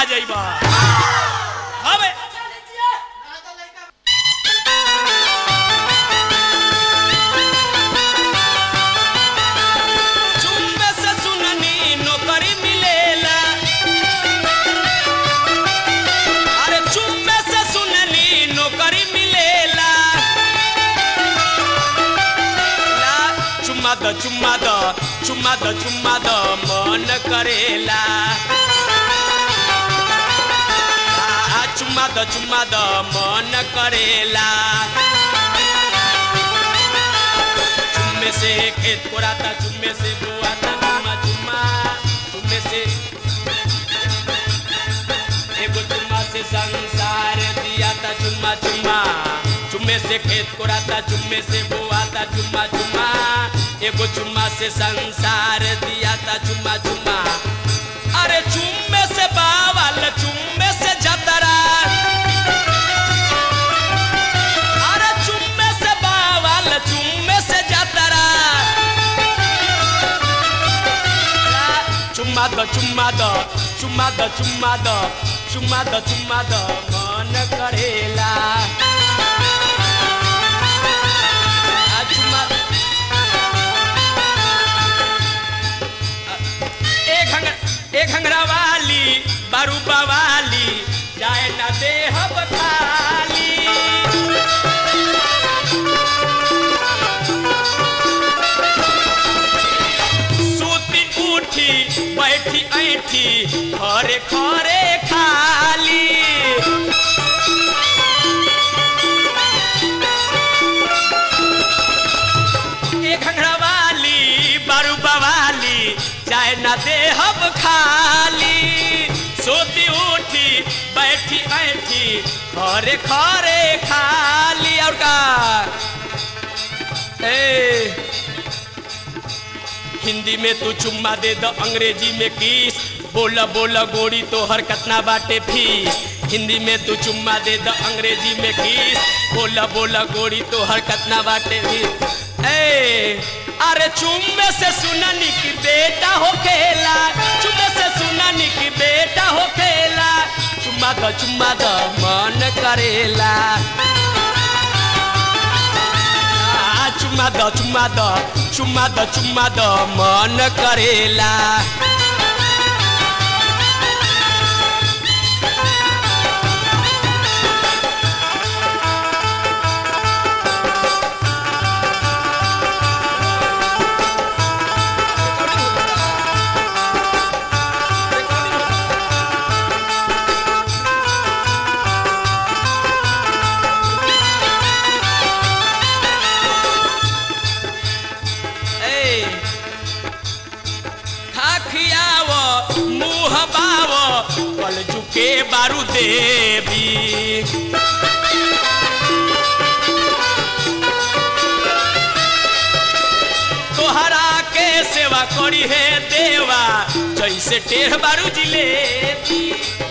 जाइबा हवे चुम्बे से सुननी नौकरी मिलेला अरे चुम्बे से सुननी नौकरी मिलेला ला चुम्मा द चुम्मा द चुम्मा द चुम्मा द मन करेला आ, चुम्मा द चुम्मा द मन करेला चुम्मे से खेत कोराता चुम्मे से बोआता चुम्मा चुम्मा चुम्मे से एगो चुम्मा से संसार दिया था चुम्मा चुम्मा चुम्मे से खेत कोराता चुम्मे से बोआता चुम्मा चुम्मा एगो चुम्मा से संसार दिया था चुम्मा चुम्मा अरे चुम्मे से बावल चुम्मे से जतरा अरे चुम्मे से बावल चुम्मे से जतरा चुम्मा द चुम्मा द चुम्मा द चुम्मा द चुम्मा द चुम्मा द मन करेला आ, चुम्मा ए घंग ए घंगरा वाली बारूबा वाली जाए ना दे हब खाली सूती उठी बैठी ऐठी खरे खरे खाली ए घंघरा वाली बारूबा वाली चाहे ना दे हम खाली सोती उठी बैठी ऐठी खरे खरे खाली और का ए हिंदी में तू चुम्मा दे द अंग्रेजी में किस बोला बोला गोरी तो हर कतना बाटे फीस हिंदी में तू चुम्मा दे द अंग्रेजी में किस बोला बोला गोरी तो हर कतना बाटे फीस ए अरे चुम्मे से सुननी की बेटा हो खेला चुम्मे से सुननी की बेटा हो खेला चुम्मा द चुम्मा द मन करेला आ, चुम्मा द चुम्मा द चुम्मा द चुम्मा द मन करेला ए खा खियाव मुँह बाव कल झुके बारू देवी तोहरा के सेवा करी है देवा जैसे टेढ़ बारू जिलेबी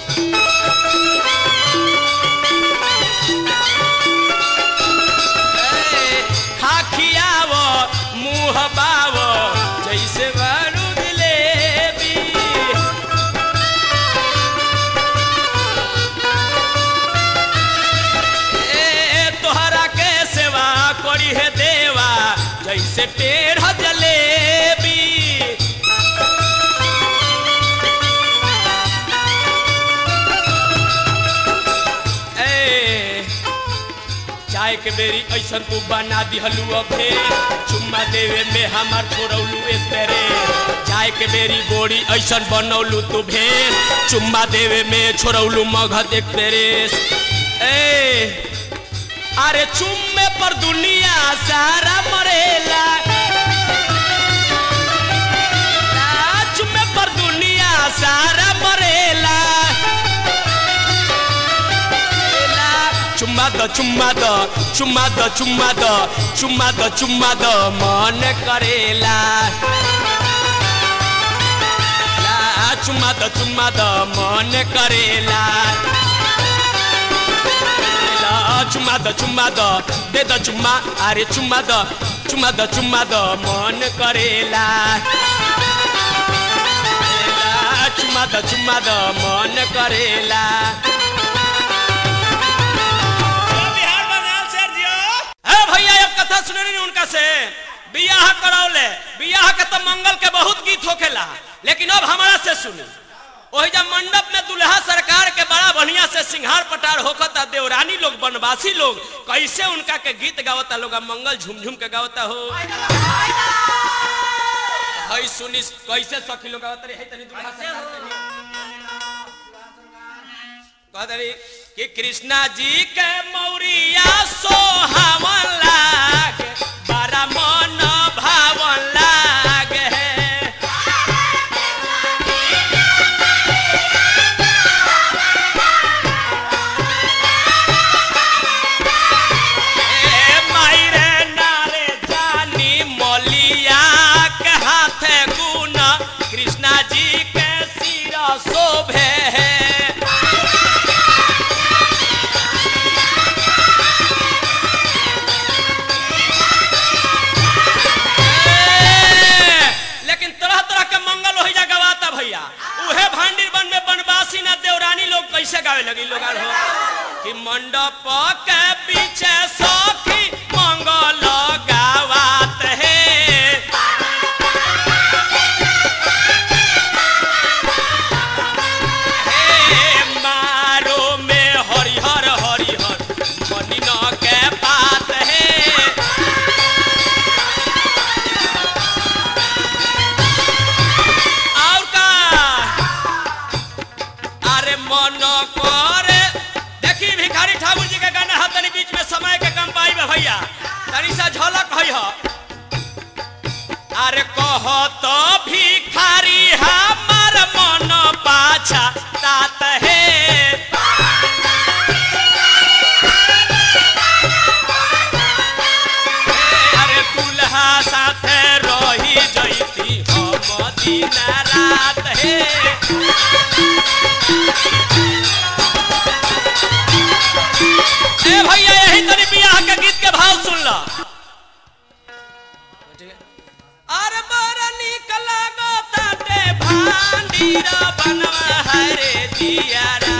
ए, खा खियाव मुँह बाव जैसे बारू जिलेबी ए तोहरा के सेवा करी है देवा जैसे टेढ़ जलेबी ए चाय के बेरी ऐसन तू बना दिहलू अभे चुम्मा देवे में हमार छोड़ौलू तेरे चाय के बेरी गोरी ऐसन बनौलू तू भेल चुम्मा देवे में छोड़ौलू मगध एक तेरे ए अरे चुम्मे पर दुनिया सारा मरेला आ, चुम्मे पर दुनिया सारा मरेला चुम्मा द चुम्मा द चुम्मा द चुम्मा द चुम्मा द चुम्मा द मन करेला ला, चुम्मा द चुम्मा द मन करेला ला, चुम्मा द चुम्मा द दे द चुम्मा अरे चुम्मा द चुम्मा द चुम्मा द मन करेला ला, चुम्मा चुम्मा द चुम्मा द मन करेला बिहार बंगाल से जियो ए भैया एक कथा सुने नहीं उनका से बियाह करौले बियाह के तो मंगल के बहुत गीत होखेला लेकिन अब हमारा से सुनी वही जब मंडप में दुल्हा सरकार के बड़ा बढ़िया से सिंहार पटार होखता देवरानी लोग बनवासी लोग कैसे उनका के गीत गावता लोग अब मंगल झुमझुम के गावता हो हई सुनी कैसे सखी लोग गावता रे हई तनी दुल्हा सरकार कहता रही कि कृष्णा जी के मौरिया सोहावन लागे बड़ा मन भावन लागे ए मायरे नारे जानी मलिया के हाथे गुना कृष्णा जी के सिर शोभे लेकिन तरह तरह के मंगल हो जा गवाता भैया उहे भांडिर बन में बनवासी ना देवरानी लोग कैसे गावे लगी लोग आर हो कि मंडप के पीछे सखी मंगल गावात है हे मारो में हरिहर हरिहर मनिन के बात है और का अरे मन करे देखी भिखारी ठाकुर जी के गाना है तनी बीच में समय के कम पाई बा भैया तनी सा झलक है ह अरे कह तो भिखारी हमार मन पाछा तात है अरे दुल्हा साथे रही जैती हम दिन रात हे ए भैया यही तरी बियाह के गीत के भाव सुन ला अरे बड़ा निक लागताटे भांडीर बनवा हरे दियारा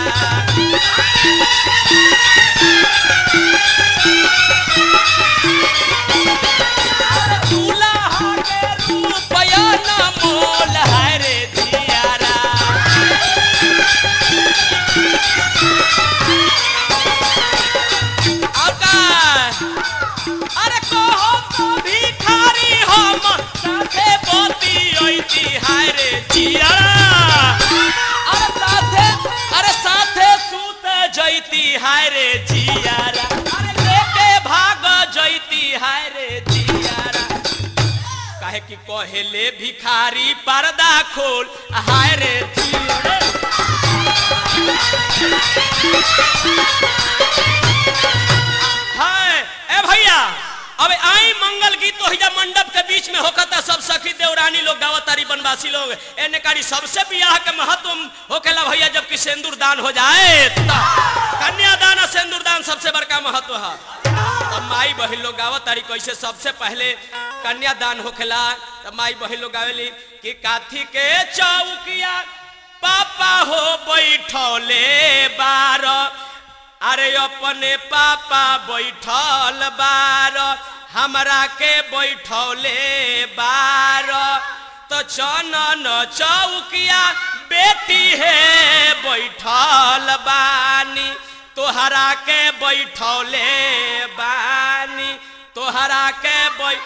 दूल्हा के रूपया न मोल हरे दियारा और का अरे कहो तो भिखारी हम साथे बोती ओइती हाय रे जियारा अरे साथे अरे साथे सूत जैती हाय रे जियारा अरे लेके भाग जैती हाय रे जियारा काहे कि कहेले भिखारी पर्दा खोल हाय रे जियारा हाय ए भैया अब आई मंगल गीत तो हिजा मंडप के बीच में होकता सब सखी देवरानी लोग गावतारी बनवासी लोग एने कारी सबसे बियाह के महत्व होकेला भैया जबकि सिंदूर दान हो जाए त कन्यादान और सिंदूर दान सबसे बड़का महत्व है तब माई बहन लोग गावतारी कैसे सबसे पहले कन्यादान होखेला तब माई बहन लोग गावेली कि काथी के चौकिया पापा हो बैठौले बार अरे अपने पापा बैठल बार हमरा के बैठौले बार तो चनन चौकिया बेटी है बैठल बानी तोहरा के बैठौले बानी तोहरा के बैठ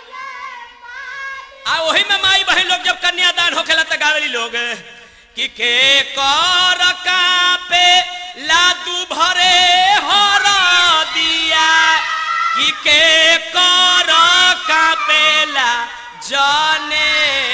आ वही में माई बहन लोग जब कन्यादान होखेला त गावेली लोग कि के कर कापे लादू भरे हर दिया कि के कर कापेला जने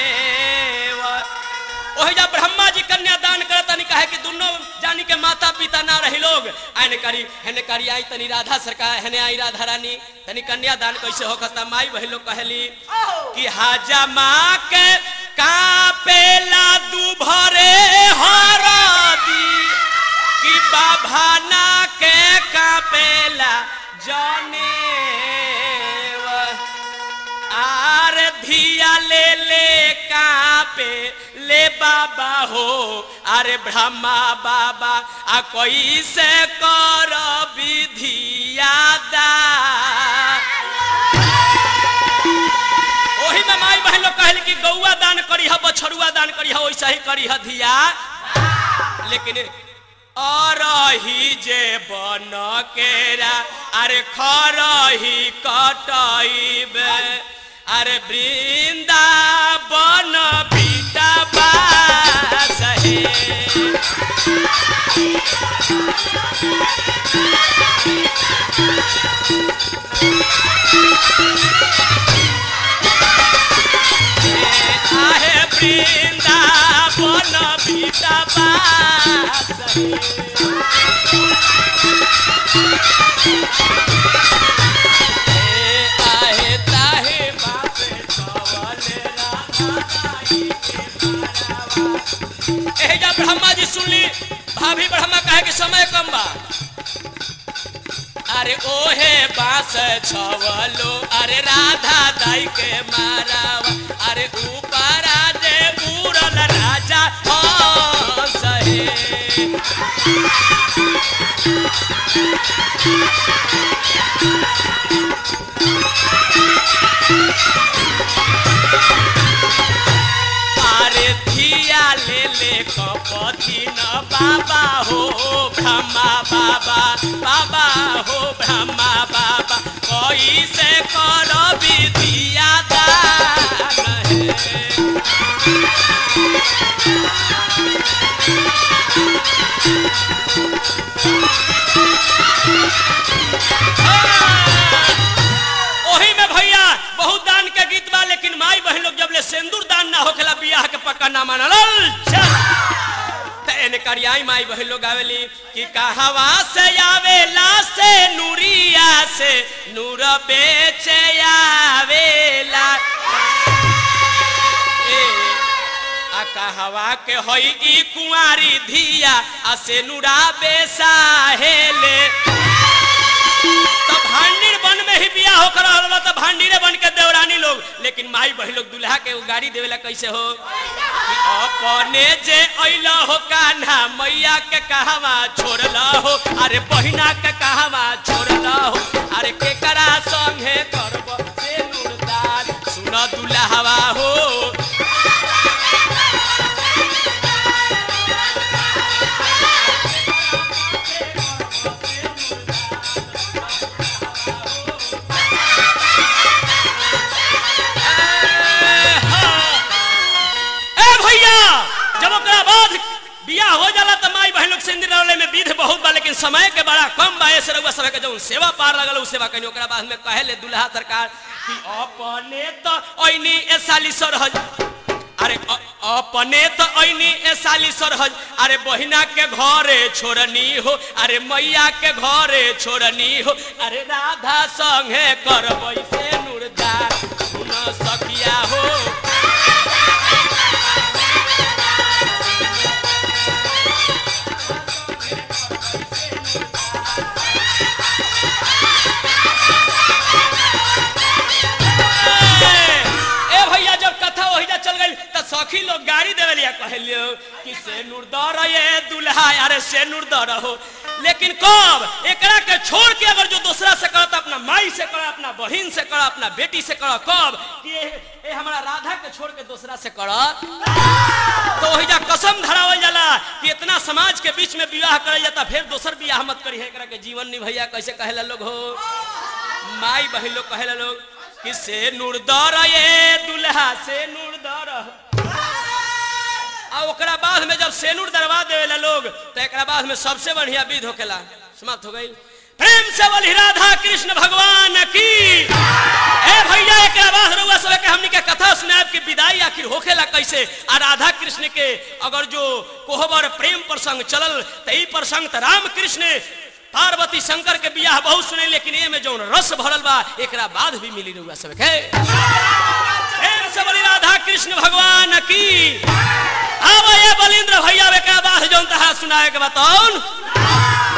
ओही जब ब्रह्मा जी कन्यादान करत तनी कहे कि दोनों जानी के माता पिता ना रही लोग आने करी हेने करी आई तनी राधा सरकार हेने आई राधा रानी तनी कन्यादान कैसे होकता माई वही लोग कहली कि हाजा माँ के कापेला दू भरे हरदी कि बाभाना के कापेला जने आर धिया ले ले काप पे ले बाबा हो अरे ब्रह्मा बाबा आ कैसे कर विधिया दा ओही में माई बहन लोग कहल कि गौआ दान करी ह बछरुआ दान करी ह वैसा ही करी ह धिया लेकिन अरही जे बन केरा अरे खरही कटैब अरे वृंदावन बीटा बास हे आहे वृंदावन बीटा बास हे ए आहे ताहे बापे छवले राधाई के मारावा। एहे जा ब्रह्मा जी सुनली भाभी ब्रह्मा कहे कि समय कम बा अरे ओहे बास छवलो अरे राधा दाई के मारावा अरे ऊपरा जे उड़ल राजा हंस हे अरे धिया ले ले कपथी न बाबा हो ब्रह्मा बाबा बाबा हो ब्रह्मा बाबा कैसे कर विधिया दान है ओही में भैया बहुत दान के गीत बा लेकिन माई बहन लोग जब ले सिंदूर दान ना होखेला बियाह के पक्का ना मानल चल त एने करियाई माई बहन लोग आवेली कि कहवा से आवेला से नूरिया से नूर बेचे आवेला ए आ कहवा के होई ई कुंवारी धिया आ से नूरा बेसाहेले तब भांडीर बन में ही बियाह होकर रहल बा तब भांडीरे बन के देवरानी लोग लेकिन माई बहिन लोग दुल्हा के उ गाड़ी देवेला कैसे हो कि अपने जे अइला हो कान्हा मैया के कहवा छोड़ला हो अरे बहिना के कहवा छोड़ला हो अरे केकरा संगे करब से नूरदान सुन दुल्हावा हो ए भैया जब ओकरा बाद बियाह हो जाला त माई बहन लोग सिंदूर डाले में विध बहुत बा लेकिन समय के बड़ा कम बा ऐसे रउआ सब के जौन सेवा पार लगल उ सेवा कनी ओकरा बाद में कहे ले दुल्हा सरकार कि अपने त ऐनी ए साली सरहज अरे अ- अपने त ऐनी ए साली सरहज अरे बहिना के घरे छोड़नी हो अरे मैया के घरे छोड़नी हो अरे राधा संगे करबै से नूरदार सुन सखिया हो ए भैया जब कथा वहीजा चल गई त सखी लोग गाड़ी देवे लिया कहलियो कि से नूरदर ये दुल्हा अरे से नूरदर हो लेकिन कब एकरा के छोड़ के अगर जो दूसरा से करत अपना माई से कर अपना बहन से कर अपना बेटी से कर कब कि ए, ए हमरा राधा के छोड़ के दूसरा से कर तो वहीजा कसम धरावल जाला कि इतना समाज के बीच में विवाह करल जाता फिर दोसर बियाह मत करी एकरा के जीवन नहीं भैया कैसे कहेला लोग हो माई बहन लोग कहेला लोग कि से नूरदर ये दुल्हा से नूरदर आ ओकरा बाद में जब सेनूर दरवा देवेला लोग तो एकरा बाद में सबसे बढ़िया विध होकेला समाप्त हो गई प्रेम से बोली राधा कृष्ण भगवान की ए भैया एकरा बाद रउआ सब के हमनी के कथा सुनाब कि विदाई आखिर होखेला कैसे आ राधा कृष्ण के अगर जो कोहबर प्रेम प्रसंग चलल त ई प्रसंग त राम कृष्ण पार्वती शंकर के बियाह बहुत सुने लेकिन ए में जौन रस भरल बा एकरा बाद भी मिली रउआ सब के प्रेम से बोली राधा कृष्ण भगवान की आवा ये बलिंद्र भैया एकरा बाद जौन तहा सुनाए के बताऊन